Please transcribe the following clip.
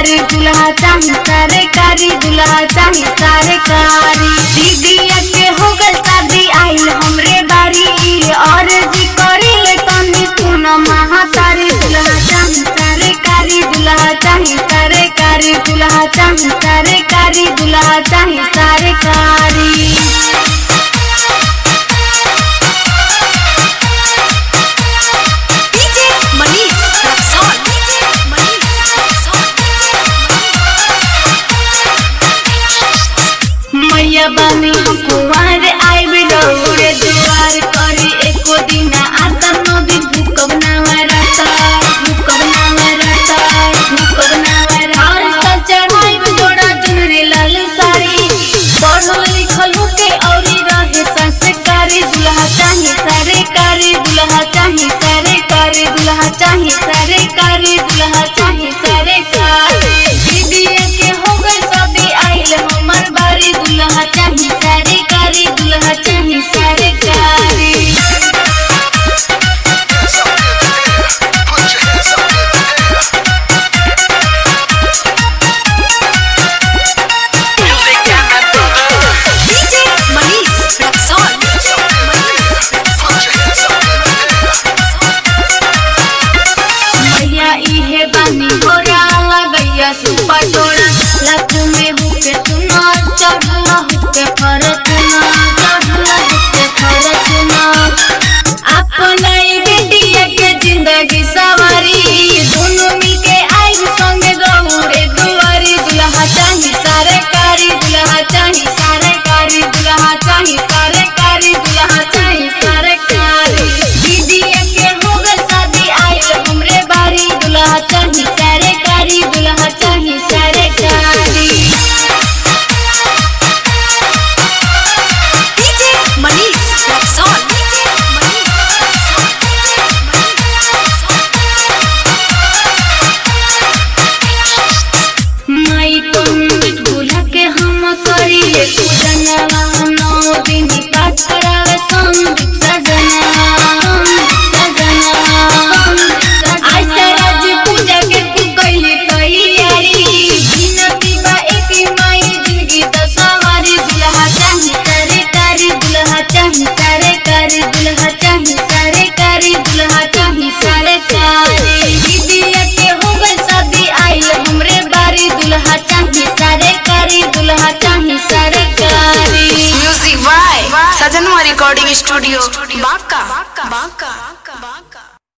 कारी दुल्हा चाही सरकारी दुल्हा चाही सरकारी दीदिया के हो गल शादी आइल हमरे बारी और जी करी ले तनी सुन महातारी दुल्हा चाही सरकारी दुल्हा चाही सरकारी दुल्हा चाही सरकारी दुल्हा चाही सरकारी DJ Manish Rexon. DJ Manish Rexon. मैया बानी हम कुंवर आइब रौरे दुआर करी एको दिन आता नदी भूकब नावरता भूकब नावरता भूकब नावरता और सब चढ़ाइब जोड़ा चुनरी लाल साड़ी पढ़ल लिखल होके औरी रहे संस्कारी दुल्हा चाही सरकारी दुल्हा चाही सरकारी दुल्हा चाही सरकारी दुल्हा चाही सरकारी दीदिया के हो गई शादी आइल हमर बारी दुल्हा चाही सरकारी दुल्हा चाही सरकारी Put your hands up in the air. Music and my brother. DJ Manish Rexon. DJ Manish Put your hands up in the air. मैया इहे बानी होरा लगैया सुपा टोरा लख में हुके चुना चढ़ला हुके फरचुना चढ़ला हुके फरचुना अपना ई बेटिया के जिंदगी सवारी दोनों मिलके आई संगे गौरे दुआरी दुल्हा चाही सरकारी दुल्हा चाही सरकारी दुल्हा चाही सरकारी दुल्हा चाही सरकारी दीदिया के हो गल शादी आइल हमरे बारी दुल्हा चाही सरकारी दुल्हा चाही सरकारी DJ Manish Rexon. DJ Manish Rexon. माई पंडित बुला के हम करिए पूजनवा नौ दिन पाठ करावे संदीप सजना सजना ऐसे राज पूजा के तू कैली तैयारी बिनती बा एक माई जिंदगी त सवारी दुल्हा चाही सरकारी दुल्हा चाही सरकारी दुल्हा चाही सरकारी दुल्हा चाही सरकारी दीदिया के हो गई शादी आइल हमरे बारी दुल्हा चाही सरकारी दुल्हा चाही सरकारी music by Sajanwa recording studio Banka Banka Banka